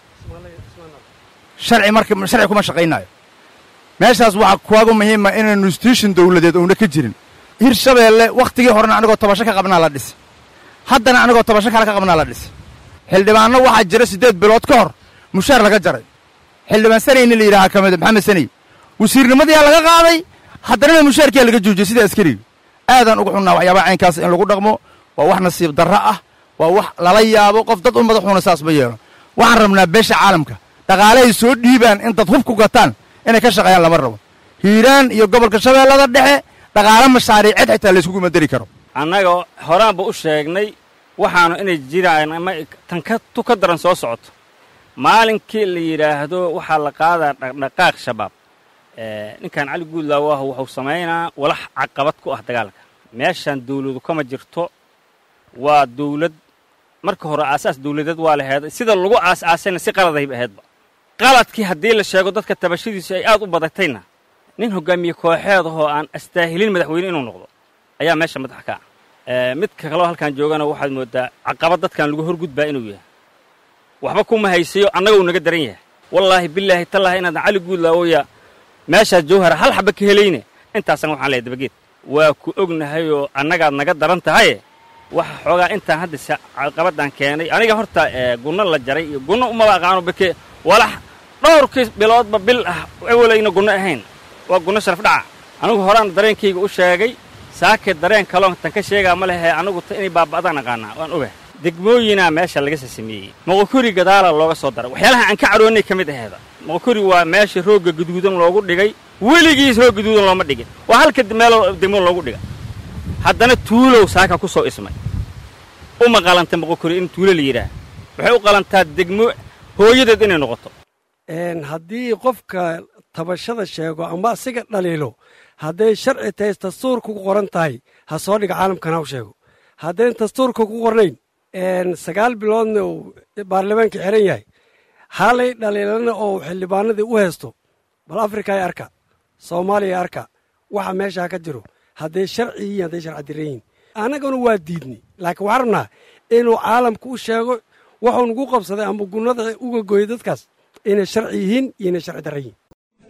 sharci marka sharci kuma shaqaynaayo meeshaas waxaa kuwagu muhiima inaan institution dowladeed uuna ka jirin hirshabeelle wakhtigii horena anigoo tabasho ka qabnaa la dhisi haddana anigoo tabasho kale ka qabnaa la dhisi xildhibaanno waxaa jira siddeed bilood ka hor mushaar laga jaray xildhibaan sanayni la yidhaha ka mida maxamed sanay wasiirnimadiyaa laga qaaday haddanana mushaarkiyaa laga joojiyey sida askariga aadaan uga xunnaa waxyaabaha caynkaas in lagu dhaqmo waa wax nasiib darro ah waa wax lala yaabo qof dad u madaxuuna saas ma yeelo waxaan rabnaa beesha caalamka dhaqaalahay soo dhiibaan in dad hub ku gataan inay ka shaqeeyaan lama rabo hiiraan iyo gobolka shabeellada dhexe dhaqaalo mashaariiced xitaa layskugu madari karo annaga horaanba u sheegnay waxaanu inay jiraan ama tan ka tu ka daran soo socoto maalinkii la yidhaahdo waxaa la qaadaa dhaqdhaqaaq shabaab ninkan cali guudlaawo ah wuxuu samaynaa walax caqabad ku ah dagaalka meeshaan dawladu kama jirto waa dawlad marka hore aasaas dawladeed waa laheed sida lagu aas-aasayna si qaladayba ahaydba qaladkii haddii la sheego dadka tabashadiisu ay aad u badatayna nin hogaamiye kooxeed ahoo aan astaahilin madaxweyne inuu noqdo ayaa meesha madax ka ah midka kaloo halkaan joogana waxaad mooddaa caqabad dadkan lagu horgudbaa inuu yahay waxba kuma haysayo annaga uu naga daran yahay wallaahi bilaahi tallaahi inaadan cali guudlaawoya meeshaas jawhara hal xaba ka helayne intaasan waxaan leehay dabageed waa ku ognahayoo annagaad naga daran tahaye waxa xoogaa intaan hadda caqabaddan keenay aniga horta gunno la jaray iyo gunno umaba aqaano bake walax dhowrkii biloodba bil ah ewalayna gunno ahayn waa gunno sharaf dhaca anigu horaan dareenkayga u sheegay saake dareen kaloon tan ka sheegaa ma lehe anigu ta inay baaba'daan aqaanaa waan ogahay degmooyinaa meesha laga sasameeyey moqokuri gadaala looga soo daray waxyaalaha aan ka cadhoonnay ka mid aheeda moqokuri waa meesha roogga guduudan loogu dhigay weligiis roog guduudan looma dhigin waa halka meelo degmo loogu dhiga haddana tuulow saaka ku soo ismay uma qalanta moqokuri in tuulo la yidhaah waxay u qalantaa degmo hooyadeed inay noqoto haddii qofka tabashada sheego ama asiga dhaliilo hadday sharci tahay dastuurka ku qoran tahay ha soo dhiga caalamkana u sheego haddayn dastuurka ku qornayn sagaal biloodna uu baarlamaanka xiran yahay halay dhaliilana oo xildhibaanadii u haysto bal afrikay arka soomaaliya arka waxa meeshaa ka jiro hadday sharci yihiin hadday sharci diran yihiin annaguna waa diidnay laakiin waxaan rabnaa inuu caalamka u sheego waxuu nagu qabsaday ama gunnada uga gooyay dadkaas inay sharci yihiin iyo inay sharci daran yihiin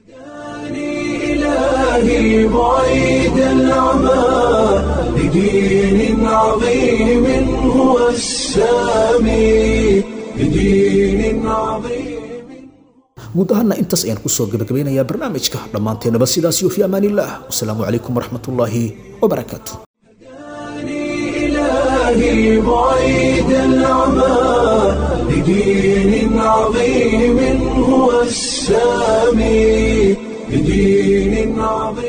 إلهي بعيد العمى لدين عظيم هو السامي لدين عظيم guud ahaana intaas ayaan kusoo gabagabeynayaa barnaamijka dhammaanteennaba sidaas iyo fi amaanillaah wasalaamu calaykum waraxmatullaahi wabarakaatu إلهي بعيد العمى لدين عظيم هو السامي لدين عظيم